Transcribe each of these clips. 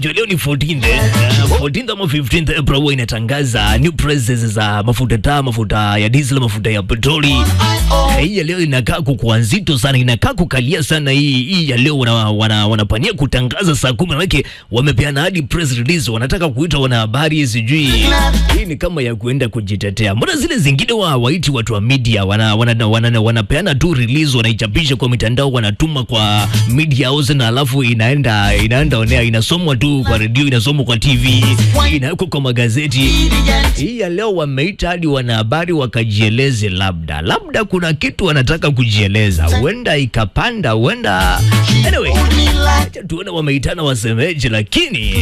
Jo, leo ni 14th, eh, 14th ama 15th April huwa inatangaza new prices za mafuta taa, mafuta ya diesel, mafuta ya petroli. Eh, Hii ya leo inakaa kukuwa nzito sana, inakaa kukalia sana. Hii hii ya leo wana, wana, wanapania kutangaza saa kumi, manake wamepeana hadi press release, wanataka kuita wanahabari, sijui hii ni kama ya kuenda kujitetea. Mbona zile zingine wa waiti watu wa media wana, wana, wana, wanapeana tu release, wanaichapisha kwa mitandao, wanatuma kwa media house na alafu inaenda inaenda onea, inasomwa tu kwa redio, inasomwa kwa TV, inawekwa kwa magazeti. Hii ya leo wameita hadi wanahabari wakajieleze, labda labda kuna kitu wanataka kujieleza, huenda ikapanda, huenda anyway, acha tuone wameitana wasemeje, lakini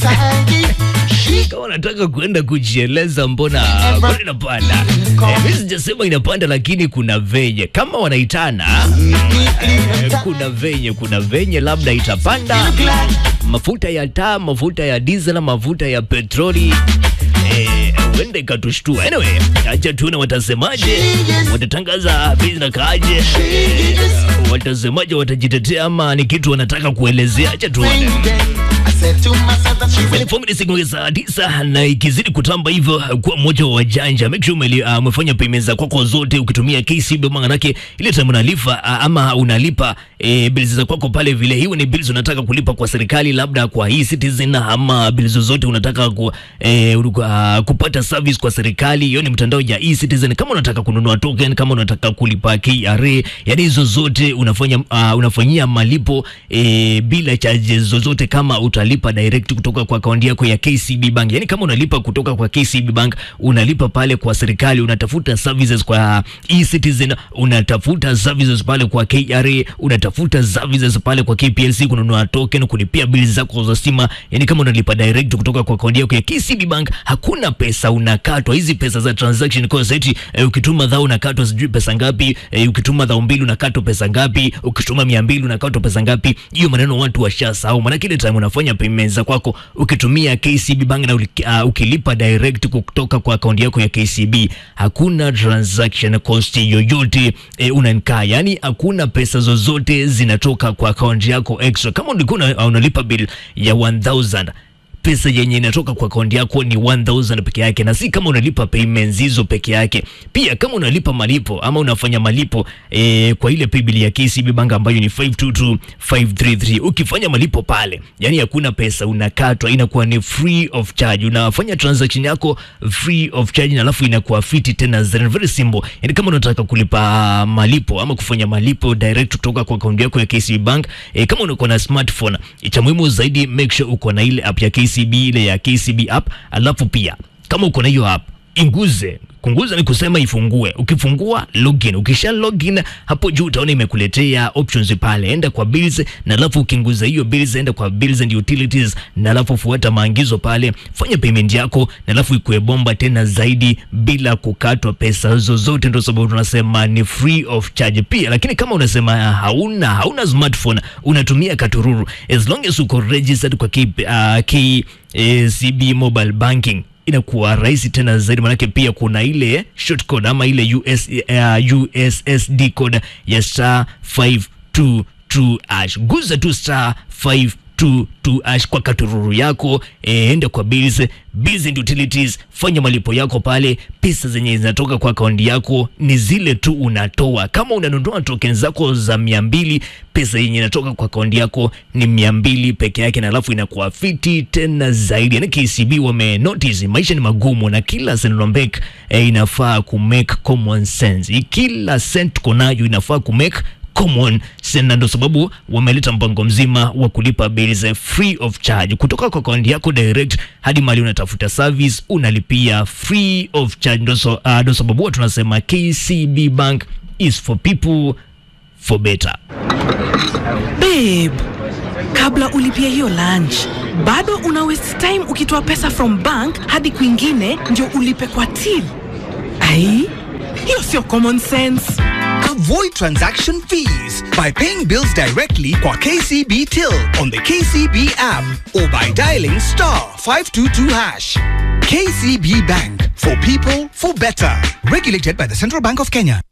kama wanataka kuenda kujieleza, mbona mbona inapanda? Eh, mimi sijasema inapanda, lakini kuna venye kama wanaitana eh, kuna venye kuna venye labda itapanda mafuta ya taa, mafuta ya diesel, mafuta ya petroli eh, huenda ikatushtua. Anyway, acha tuone watasemaje, watatangaza bei zinakaaje, eh, watasemaje, watajitetea ama ni kitu wanataka kuelezea. Acha tuone. Ni siku saa tisa na ikizidi kutamba hivyo kuwa mmoja wa wajanja, make sure umeli- uh, umefanya payments za kwako zote ukitumia KCB, maanake ile time unalipa uh, ama unalipa eh, bills za kwako pale vile, hiyo ni bills unataka kulipa kwa serikali, labda kwa hii Citizen ama bills zozote unataka ku, eh, uh, kupata service kwa serikali, hiyo ni mtandao ya e-Citizen. Kama unataka kununua token, kama unataka kulipa KRA, yani hizo zote unafanya uh, unafanyia malipo eh, bila charges zozote kama utalipa direct kutoka kwa akaunti yako ya KCB Bank. Yani kama unalipa kutoka kwa KCB Bank, unalipa pale kwa serikali, unatafuta services kwa e-Citizen, unatafuta services pale kwa KRA, unatafuta services pale kwa KPLC, kununua token, kulipia bills zako za stima. Yani kama unalipa direct kutoka kwa akaunti yako ya KCB Bank, hakuna pesa unakatwa. Hizi pesa za transaction cost eti eh, ukituma dhao unakatwa sijui pesa ngapi, eh, ukituma dhao mbili unakatwa pesa ngapi, ukituma mia mbili unakatwa pesa ngapi. Hiyo maneno watu washasahau, maana kile time unafanya payments za kwako ukitumia KCB Bank na uli- uh, ukilipa direct kutoka kwa akaunti yako ya KCB, hakuna transaction cost yoyote eh, unankaa, yani hakuna pesa zozote zinatoka kwa akaunti yako extra. Kama ulikuwa una- unalipa bill ya 1000 pesa yenye inatoka kwa akaunti yako ni 1000 peke yake, na si kama unalipa payments hizo peke yake. Pia kama unalipa malipo ama unafanya malipo eh, kwa ile paybill ya KCB Bank ambayo ni 522533 ukifanya malipo pale, yani hakuna pesa unakatwa, inakuwa ni free of charge. Unafanya transaction yako free of charge, na alafu inakuwa fiti tena zaidi. very simple. Yani kama unataka kulipa malipo ama kufanya malipo direct kutoka kwa akaunti yako ya KCB Bank eh, kama uko na smartphone, cha muhimu zaidi make sure uko na ile app ya KCB, ile ya KCB app, alafu pia kama uko na hiyo app inguze kunguza ni kusema ifungue. Ukifungua login, ukisha login hapo juu utaona imekuletea options pale, enda kwa bills, na alafu ukinguza hiyo bills, enda kwa bills and utilities, na alafu fuata maagizo pale, fanya payment yako, na alafu ikue bomba tena zaidi bila kukatwa pesa zozote. Ndio sababu tunasema ni free of charge pia. Lakini kama unasema hauna hauna smartphone, unatumia katururu, as long as uko registered kwa K, uh, KCB mobile banking inakuwa rahisi tena zaidi, manake pia kuna ile short code ama ile US, uh, USSD code ya star 522 hash. Guza tu star 522 hash kwa katururu yako e, enda kwa bills, bills and utilities, fanya malipo yako pale. Pesa zenye zinatoka kwa akaunti yako ni zile tu unatoa. Kama unanunua token zako za mia mbili, pesa yenye inatoka kwa akaunti yako ni mia mbili peke yake, na alafu inakuwa fiti tena zaidi. Yani KCB wame notice maisha ni magumu, na kila Central Bank eh, inafaa ku make common sense. Kila cent tuko nayo inafaa ku make common sense, na ndio sababu wameleta mpango mzima wa kulipa bills free of charge kutoka kwa akaunti yako direct hadi mali unatafuta service unalipia free of charge. Ndio so, uh, ndio sababu huwa tunasema KCB Bank is for people for better. Babe, kabla ulipia hiyo lunch bado una waste time ukitoa pesa from bank hadi kwingine ndio ulipe kwa till. Ai, hiyo sio common sense. Avoid transaction fees by paying bills directly kwa KCB Till on the KCB app or by dialing star 522 hash. KCB Bank for people for better. Regulated by the Central Bank of Kenya.